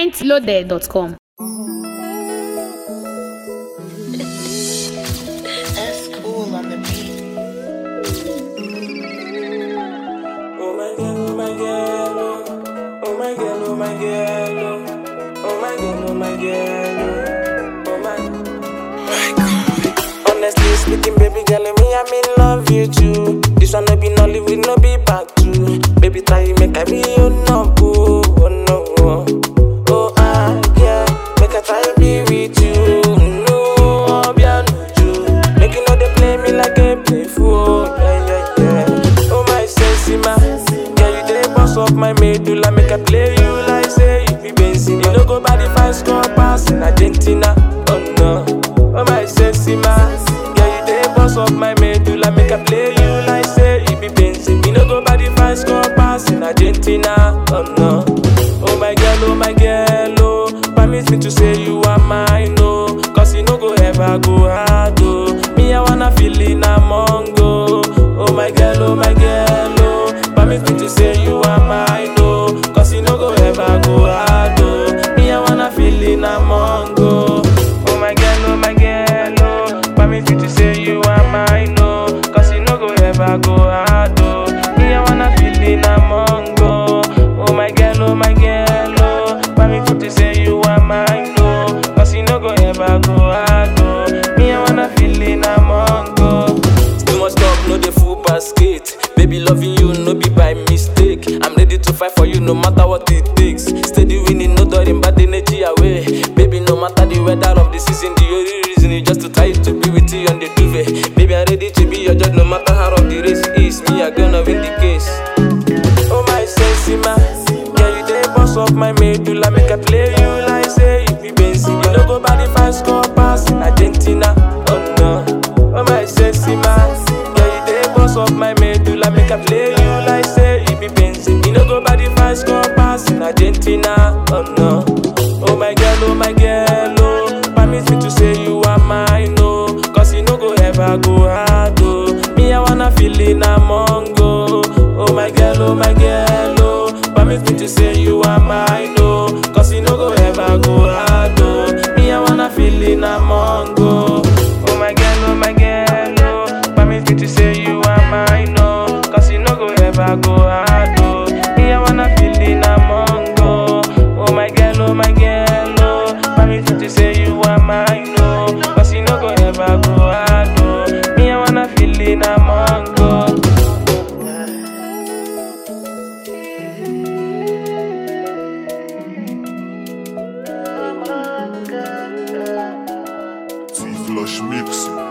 mintloaded.com. That's cool on the beat. Oh my girl, oh my girl, oh. oh my girl, oh my girl, oh. oh my girl, oh my girl, oh, oh my. Honestly speaking, baby girl, me I mean love you too. This one no be Nollywood, no be back two. Baby try make I be your number, oh no, oh, oh ah yeah, make I try be with you. No, oh, be a nuju. Make you know they play me like a play fool, yeah yeah yeah. Oh my sexy man, yeah you dey boss up my medulla, make I play you like say you be Benzema. You no go by the fine score pass in Argentina, oh no. Oh my sexy man, yeah you dey boss up my medulla, make I play you like say you be Benzema. You no go by the fine score pass in Argentina, oh no. Oh my girl, oh my girl, oh, permit me to say you are mine, oh, cause you no go ever go hard, oh. Me I wanna feel in among, oh. Oh my girl, oh my girl, oh, permit me to say you are mine, oh, cause you no go ever go hard, oh. Me I wanna feel in among, oh. Oh my girl, oh my girl, oh, permit me to say you are mine, oh, cause you no go ever go hard, oh. Me I wanna feel in among, oh. Oh my girl, oh my girl, oh, permit me to say you are mine, oh, cause you no go ever go hard, oh. Me I wanna feel in among, oh. Too much talk, no the full basket. Baby, loving you, no be by mistake. I'm ready to fight for you, no matter what it takes. Steady winning, no during bad energy away. Baby, no matter the weather of the season, the only reason is just to try to be with you on the duvet. Baby, I'm ready to be your judge, no matter how rough the race is. Me, I gonna win the case. Oh my sexy man, yeah you dey boss up my medulla, make I play you like say you be Benzema. You no go by the fine score pass in Argentina, oh no. Oh my sexy man, yeah you dey boss up my medulla, make I play you like say you be Benzema. You no go by the fine score pass in Argentina, oh no. Oh my girl, oh my girl, oh, permit me to say you are mine, oh, cause you no go ever go hard, oh. Me I wanna feel in among, oh. Oh my girl, oh my girl, oh Permit me to say you are mine, oh Cause you no go ever go hard, oh Me I wanna feel in among, oh Oh my girl, oh my girl, oh Permit me to say you are mine, oh Cause you no go ever go hard, oh Me I wanna feel in among, oh Oh my girl, oh my girl, oh Permit me to say you are mine, oh Cause you no go ever go hard, oh Me I wanna feel in among, oh T-Flush Mix.